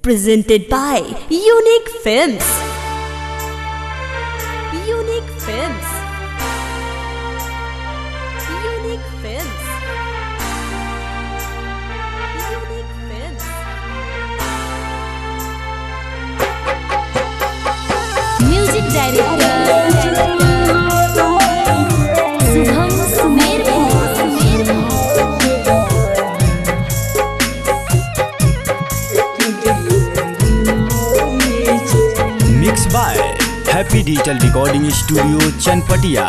Presented by Unique Films. Unique Films. Unique Films. Unique Films. Music director Shubham Sumer mix by happy digital recording studio Chanpatia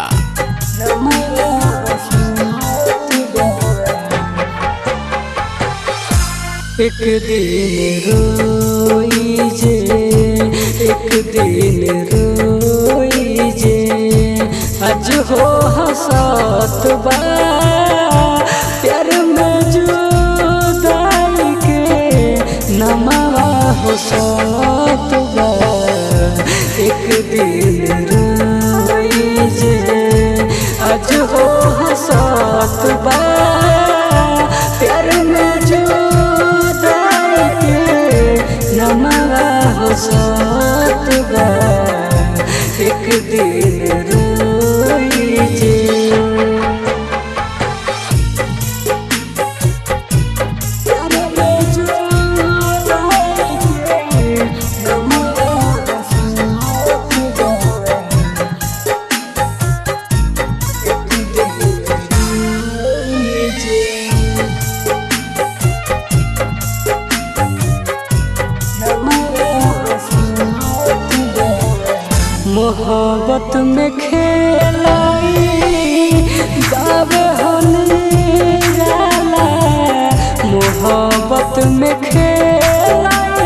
एक दिन रोई जे एक दिन रोई जे आज हो हसत बा प्यार में जुदाई के नमवा हो सत बा एक दिन रोई जे आज हो हसत बा प्यार में जुदाई के नमवा हो सत बा एक दिन रोई जे मोहब्बत में खेलाई बाबे होने जाला मोहब्बत में खेलाई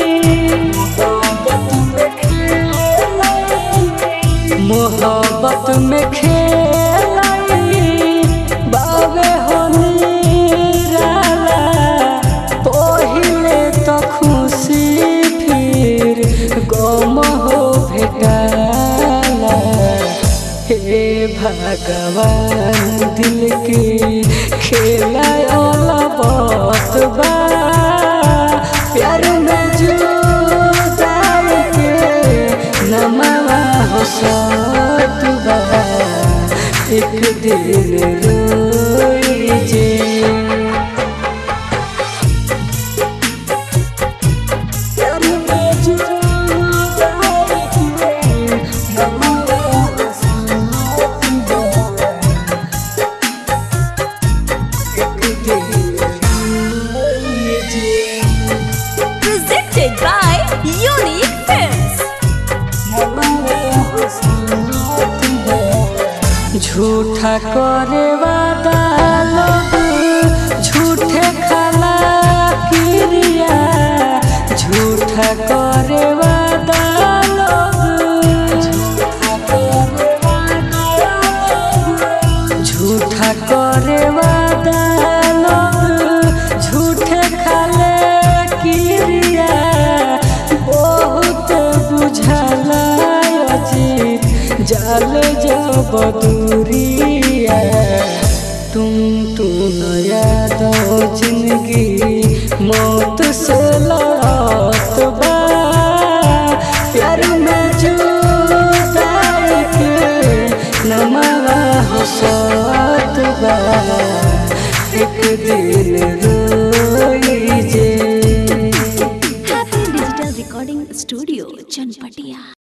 मोहब्बत में खेलाई बाबे होने जाला पहिले तो खुशी फिर गम हो भेटाला हे भगवान दिल के खेला बत बा प्यार में जुदाई के नमवा हो सत बा एक दिन रोई जे Presented by Unique Films. झूठा करे वादा लोग झूठे खाला क्रिया झूठा करे वादा लोग झूठा करे वादा लोग झूठे खाले क्रिया बहुत बुझला अजीत जाल जब दूरिया तुम तू नया दो जिंदगी मौत से लड़त बा प्यार में जुदाई के नमवा हो सत बा एक दिन रोई जे Happy Digital Recording Studio, Chanpatia.